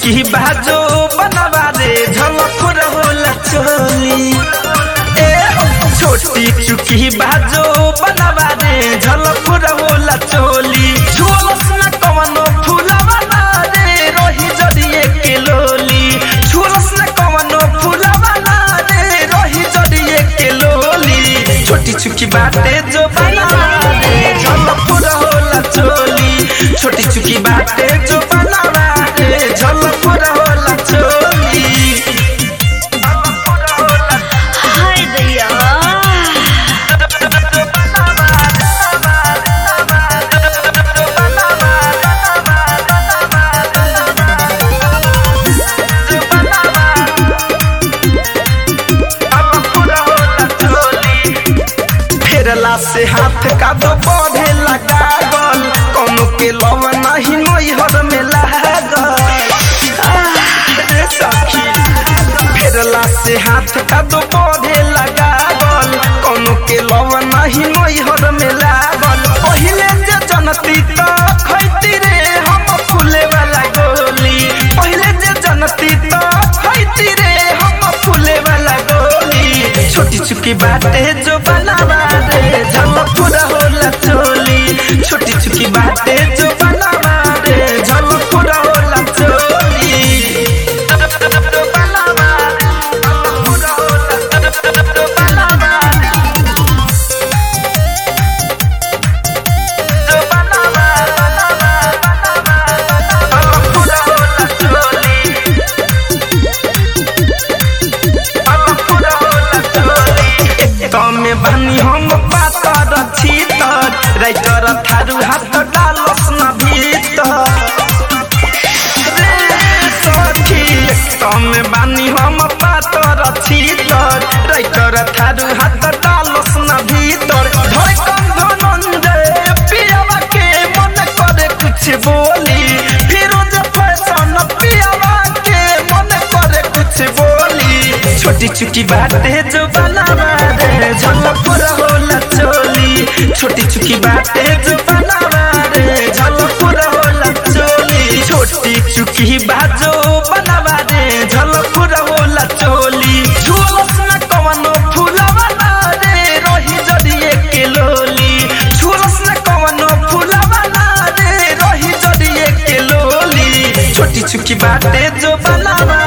चुकी बाजो बनवा रे झलक रहोला चोली ए छोटी चुकी बाजो बनवा रे झलक रहोला चोली झोलस न कवनो फूलवा ना रे रोही जड़िए के लोली झोलस न कवनो फूलवा ना रे रोही जड़िए के लोली छोटी चुकी बाटे जो बनवा रे झलक रहोला चोली छोटी चुकी बाटे जो बनवा रे झलक रहोला चोली हाय दैया फेरला से हाथ का दो बढ़े लगा गल कोनो के लव नहीं नैहर में लागल आह, रे सखी फेरला से हाथ का दो बढ़े लगा गल कोनो के लव नहीं नैहर में लागल पहिले जे जनती तो खैती रे हम फूले वाला गोली पहिले जे जनती तो खैती रे हम फूले वाला गोली छोटी चुकी बाटे जो बनावा रे झलक पूरा होला चोली छोटी चुकी बाटे जो बनावा रे झलक पूरा होला चोली बनावा रे, झलक पूरा होला, बनावा रे। जो बनावा, बनावा, बनावा, झलक पूरा होला चोली तमे बानी हम पातर छीतर राइटर थारू हाथ डालस न भीतर रे सखी तमे बानी हम पातर छीतर राइटर थारू हाथ डालस न भीतर धड़कन धनंजय पियावा के मन करे कुछ बोली फिरोज फैशन पियावा के मन करे कुछ बोली छोटी चुकी बाटे जो बनावा रे झलक होला चोली छोटी चुकी बाटे जो बनावा रे झलक होला चोली छोटी चुकी बाजो बनावा रे झलक होला चोली झोलस न कवनो फूलवा ना रे रोही जड़िए के लोली झोलस न कवनो फूलवा ना रे रोही जड़िए के लोली छोटी चुकी बाटे जो बनावा